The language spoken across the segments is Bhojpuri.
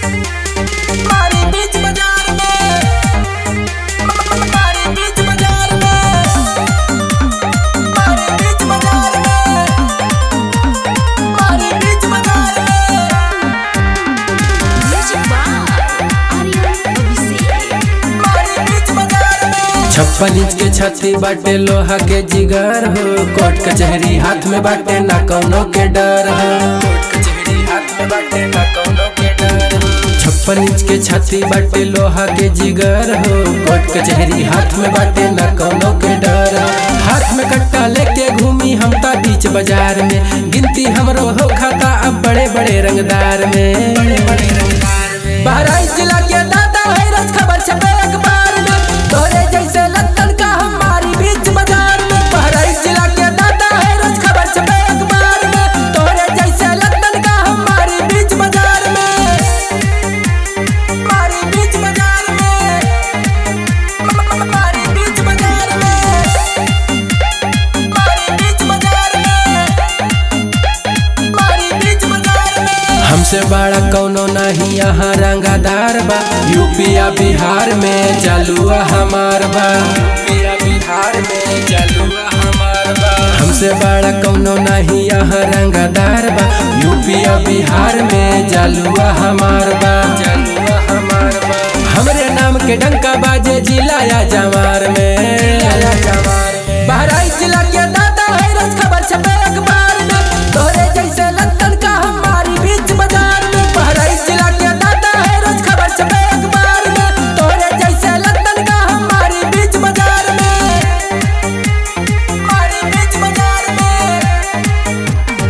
मारी बीच बाजार में मारी बीच बाजार में मारी बीच बाजार में मारी बीच बाजार में Music by Aryan Abhishek. मारी बीच बाजार में छप्पन इंच के छाती बाटे लोहा के जिगर हो कोर्ट कचहरी हाथ में बाटे ना कौनो के डर हो कोर्ट कचहरी हाथ में बाटे ना कौनो के डर हो छप्पन इंच के छाती बाटे लोहा के जिगर हो कोर्ट कचहरी हाथ में बाटे ना कौनो के डर हो हाथ में कट्टा लेके घूमी हम ता बीच बाजार में गिनती हमरो हो खाता अब बड़े बड़े रंगदार में बड़े बड़े रंगदार में बहराइच जिला के दादा है रस खबर छपे अखबार में तोरे जैसे लत्तन का हमारी बीच बाजार में बहराइच जिला के दादा है रस खबर छपे अखबार में तोरे जैसे लत्तन का हमारी बीच बाजार में हमारी बीच बाजार में हमारी बीच बाजार में हमारी बीच बाजार में हमारी बीच बाजार में हमसे बड़ा कौनो नहीं यहाँ रंगादार बा यूपिया बिहार में जलुआ हमार बा यूपिया बिहार में जलुआ हमार बा हमसे बड़ा कौनो नहीं यहाँ रंगादार बा यूपिया बिहार में जलुआ हमार बा जलुआ हमार बा हमरे नाम के डंका बाजे जिला या जमार में बहराइच जिला के दादा है रस खबर छपे अखबार में तोरे जैसे लत्तन का हमारी बीच बाजार में बहराइच जिला के दादा है रस खबर छपे अखबार में तोरे जैसे लत्तन का हमारी बीच बाजार में हमारी बीच बाजार में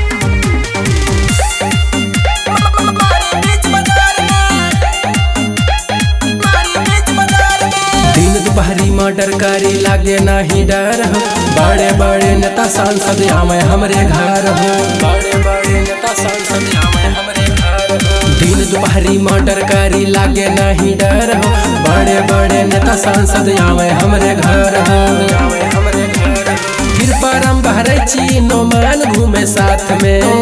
हमारी बीच बाजार में हमारी बीच बाजार में दिन दोपहरी मर्डर करी लागे नहीं डर हो बड़े बड़े नेता सांसद आवे हमरे घर हो बड़े बड़े नेता सांसद आवे हमरे घर हो दिन दोपहरी मर्डर करी लागे नहीं डर हो बड़े बड़े नेता सांसद आवे हमरे घर हो आवे हमरे घर हो। फिर परम बहरे ची नो मान घूमे साथ में